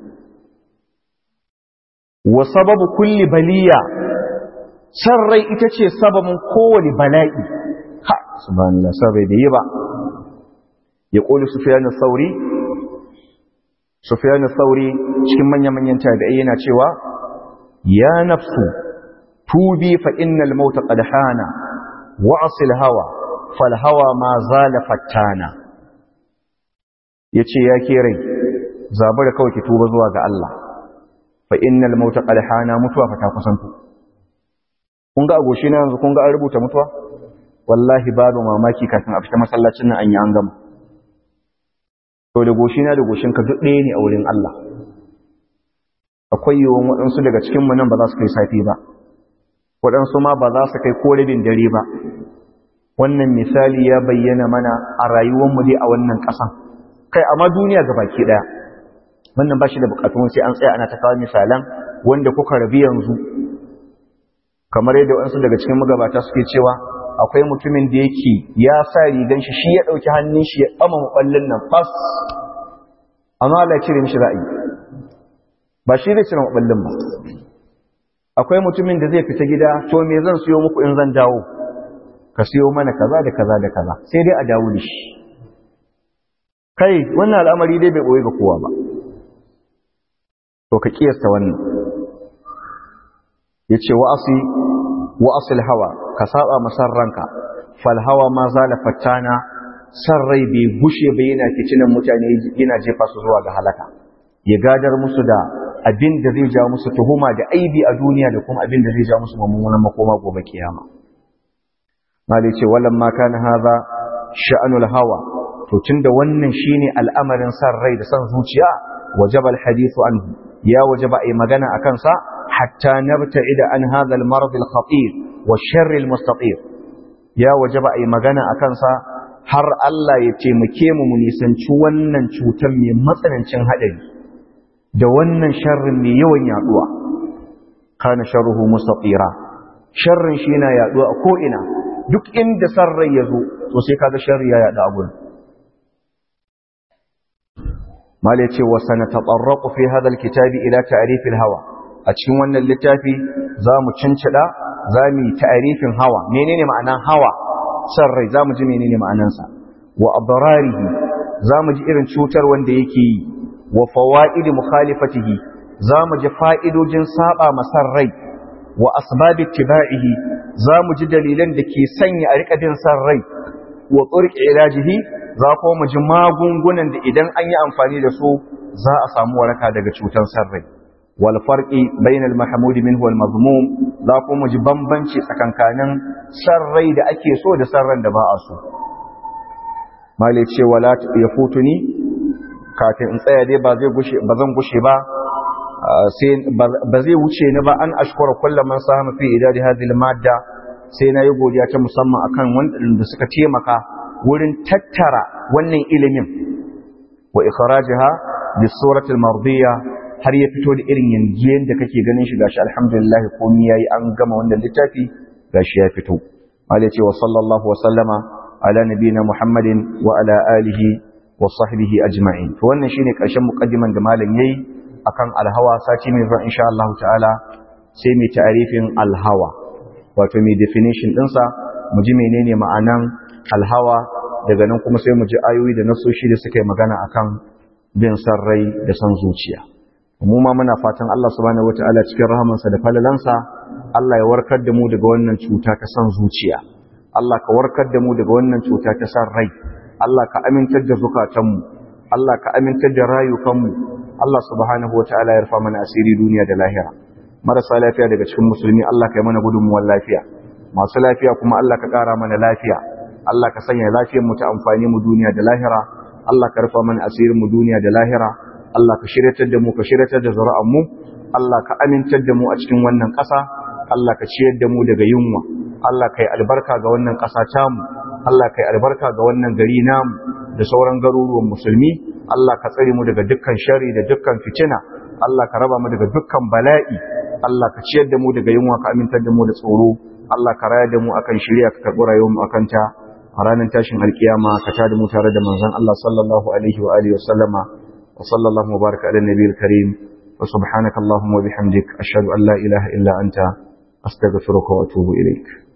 S1: wa sababu kulli baliya san rai ita ce sababin kowane bala'i ha subhanallah sabai da yi ba ya ƙoli sufiyanin sauri sufiyanin sauri cikin manya-manyan tabi'ai yana cewa ya nafsu tubi fa innal mauta qad hana wa asil hawa fal hawa ma zala fattana yace ya ke rai zabura kawai ki tuba zuwa ga Allah fa innal mauta qad hana mutuwa fa ta kusanto kun ga agoshi na yanzu kun ga an rubuta mutuwa wallahi babu mamaki kafin a fita masallacin nan an yi an gama to da goshi na da goshin ka duk ɗaya ne a wurin Allah akwai yawan waɗansu daga cikin mu nan ba za su kai safi ba waɗansu ma ba za su kai ko rabin dare ba wannan misali ya bayyana mana a rayuwar mu dai a wannan ƙasan kai amma duniya ga baki ɗaya wannan ba shi da bukatun sai an tsaya ana ta kawo misalan wanda kuka rabi yanzu kamar yadda waɗansu daga cikin magabata suke cewa akwai mutumin da yake ya sa rigan shi shi ya ɗauki hannun shi ya ɓama maɓallin nan fas amma Allah ya cire mishi ra'ayi ba shi zai cire maballin ba akwai mutumin da zai fita gida to me zan siyo muku in zan dawo ka siyo mana kaza da kaza da kaza sai dai a dawo da shi kai wannan al'amari dai bai boye ga kowa ba to ka kiyasta wannan yace wa asi wa asil hawa ka saba masar ranka fal hawa ma zala fattana san rai bai gushe bai yana kicinan mutane yana jefa su zuwa ga halaka ya gadar musu da abin da zai ja musu tuhuma da aibi a duniya da kuma abin da zai ja musu mummunan makoma gobe kiyama malai ce walan ma kana hadha sha'anul hawa to tunda wannan shine al'amarin san rai da san zuciya wajaba alhadithu anhu ya wajaba ai magana akan sa hatta nabta'ida an hadha almarad alkhatir wa sharr almustatir ya wajaba ai magana akan sa har Allah ya taimake mu mu nisanci wannan cutar mai matsanancin hadari da wannan sharrin mai yawan yaduwa kana sharruhu mustatira sharrin shi yana yaduwa a ko ina duk inda sarrai ya zo to sai kaga sharri ya yada a gurin mal yace wa sanatatarraqu fi hadha alkitabi ila ta'rif alhawa a cikin wannan littafi zamu cincida zamu yi ta'rifin hawa menene ma'anan hawa sarrai zamu ji menene ma'anansa wa adrarihi zamu ji irin cutar wanda yake yi wa fawaidi mukhalifatihi zamu ji fa'idojin saba masar rai wa asbab ittiba'ihi zamu ji dalilan da ke sanya a rika bin san rai wa turqi ilajihi za ko mu ji magungunan da idan an yi amfani da su za a samu waraka daga cutar san rai wal farqi bainal mahmud minhu wal mazmum za ko mu ji bambanci tsakankanin san rai da ake so da san ran da ba a so male ce wala yafutuni kafin in tsaya dai ba zai gushe ba zan gushe ba sai ba zai wuce ni ba an ashkura kullum man sahama fi idadi hadhihi madda sai na yi godiya ta musamman akan wanda suka taimaka wurin tattara wannan ilimin wa ikhrajaha bi surati al-mardiyya har ya fito da irin yangiyen da kake ganin shi gashi alhamdulillah komai yayi an gama wannan littafi gashi ya fito malai ce wa sallallahu wa sallama ala nabiyina muhammadin wa ala alihi wa sahbihi ajma'in to wannan shine karshen muqaddiman da malam yayi akan alhawa sati mai zuwa insha Allah ta'ala sai mai ta'arifin alhawa wato mai definition dinsa mu ji menene ma'anan alhawa daga nan kuma sai mu ji ayoyi da nasoshi da suka yi magana akan bin san rai da san zuciya mu ma muna fatan Allah subhanahu wataala cikin rahamansa da falalansa Allah ya warkar da mu daga wannan cuta ta san zuciya Allah ka warkar da mu daga wannan cuta ta san rai Allah ka amintar da zukatanmu Allah ka amintar da rayukanmu Allah subhanahu wataala ya rufa mana asiri duniya da lahira marasa lafiya daga cikin musulmi Allah ka yi mana gudunmuwar lafiya masu lafiya kuma Allah ka ƙara mana lafiya Allah ka sanya lafiyar mu ta amfani mu duniya da lahira Allah ka rufa mana asirin mu duniya da lahira Allah ka shiryatar da mu ka shiryatar da zuri'an mu Allah ka amintar da mu a cikin wannan ƙasa Allah ka ciyar da mu daga yunwa Allah ka yi albarka ga wannan ƙasa tamu Allah ka yi albarka ga wannan gari namu da sauran garuruwan musulmi Allah ka tsare mu daga dukkan shari da dukkan fitina Allah ka raba mu daga dukkan bala'i Allah ka ciyar da mu daga yunwa ka amintar da mu da tsoro Allah ka raya da mu akan shirya ka karɓi rayuwar mu akan ta a ranar tashin alkiyama ka tada mu tare da manzon Allah sallallahu alaihi wa alihi wa sallama wa sallallahu wa baraka ala nabiyil karim wa subhanaka allahumma wa bihamdik ashhadu an la ilaha illa anta astaghfiruka wa atubu ilaik